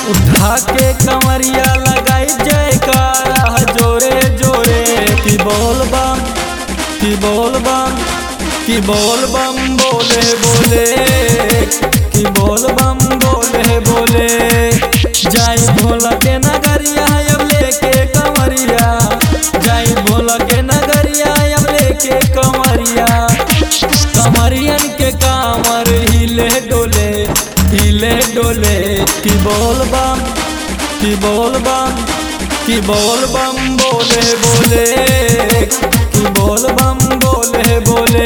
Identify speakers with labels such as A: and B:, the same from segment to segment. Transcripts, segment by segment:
A: उठा के कमरिया लगाई जयकारा जोरे जोरे की बोल बम की बोल बम की बोल बम बोले बोले की बोल बम बोले बोले जाई भोला के नगरिया अब लेके कमरिया जाई भोला के नगरिया अब लेके कमरिया कमरियन के कामर हिले डोले हिले डोले की बोल बम की बोल बम की बोल बम बोले बोले की बोल बम बोले बोले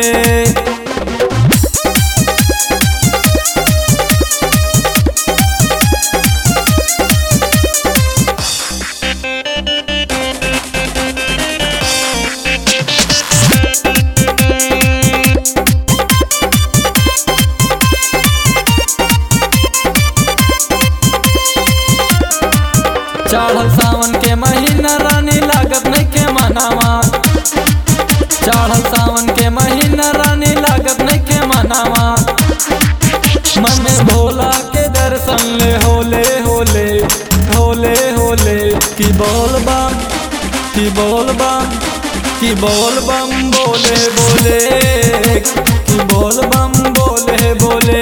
A: चढ़ल सावन के महीना रानी लागत नहीं के मनावा चढ़ल सावन के महीना रानी लागत नहीं के मनावा मन में भोला के दर्शन ले होले होले होले होले की बोल बम की बोल बम की बोल बम बोले बोले की बोल बम बोले बोले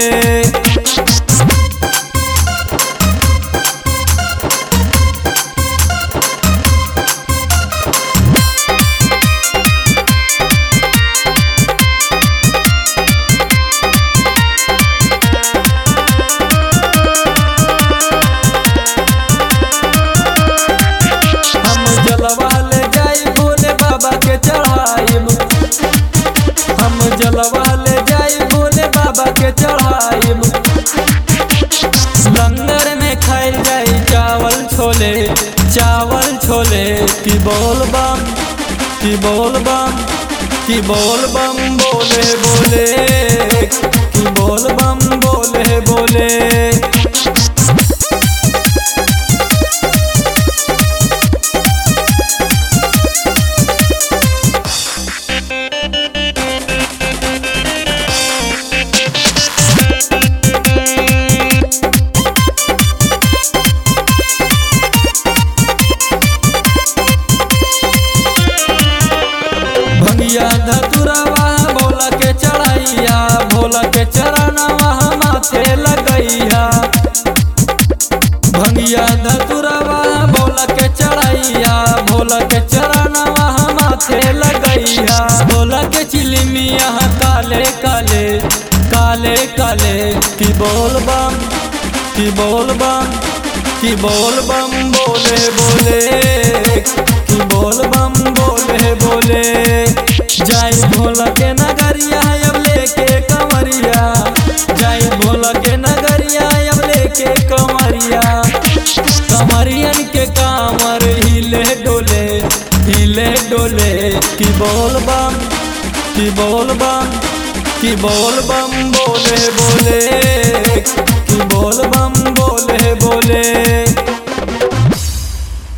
A: हम जलवा ले जाई भोले बाबा के चढ़ाइब हम जलवा ले जाई भोले बाबा के चढ़ाइब लंगर में खाइल जाई चावल छोले चावल छोले की बोल बम की बोल बम की बोल बम बोले बोले की बोल बम बोले बोले भंगिया धतुरवा भोला के चढ़ैया भोला के चरणवा माथे लगैया भंगिया धतुरवा भोला के चढ़ैया भोला के चरणवा माथे लगैया भोला के चिलमिया काले काले काले काले की बोल बम की बोल बम की बोल बम बोले बोले की बोल बम बोले बोले जाई भोला के नगरिया अब लेके कमरिया जाई भोला के नगरिया अब लेके कमरिया कमरियन के कामर हिले डोले हिले डोले की बोल बम की बोल बम की बोल बम बोले बोले की बोल बम बोले बोले